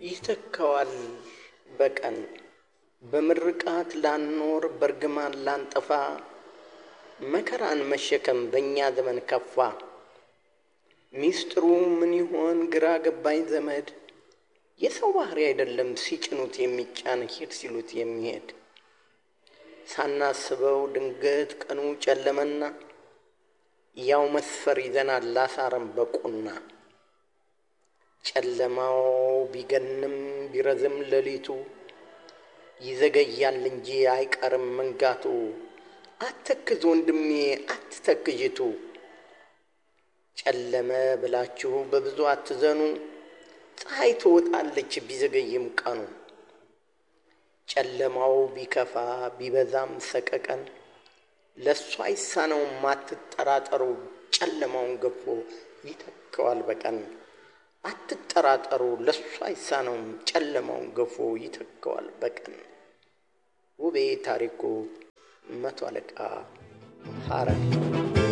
ይተካዋል በቀን በምርቃት ላንኖር በርግማን ላንጠፋ መከራን መሸከም በእኛ ዘመን ከፋ። ሚስጥሩ ምን ይሆን ግራ ገባኝ ዘመድ የሰው ባህሪ አይደለም ሲጭኑት የሚጫን ሂድ ሲሉት የሚሄድ ሳናስበው ድንገት ቀኑ ጨለመና ያው መስፈር ይዘናል ላሳረም በቁና ጨለማው ቢገንም ቢረዝም ሌሊቱ ይዘገያል እንጂ አይቀርም መንጋቱ። አትተክዝ ወንድሜ አትተክዥቱ ጨለመ ብላችሁ በብዙ አትዘኑ ፀሐይ ትወጣለች ቢዘገይም ቀኑ። ጨለማው ቢከፋ ቢበዛም ሰቀቀን ለእሱ አይሳነውም አትጠራጠሩ ጨለማውን ገፎ ይተካዋል በቀን። አትጠራጠሩ ለእሱ አይሳነውም ጨለማውን ገፎ ይተካዋል በቀን። ውቤ ታሪኩ መቶ አለቃ ሐረግ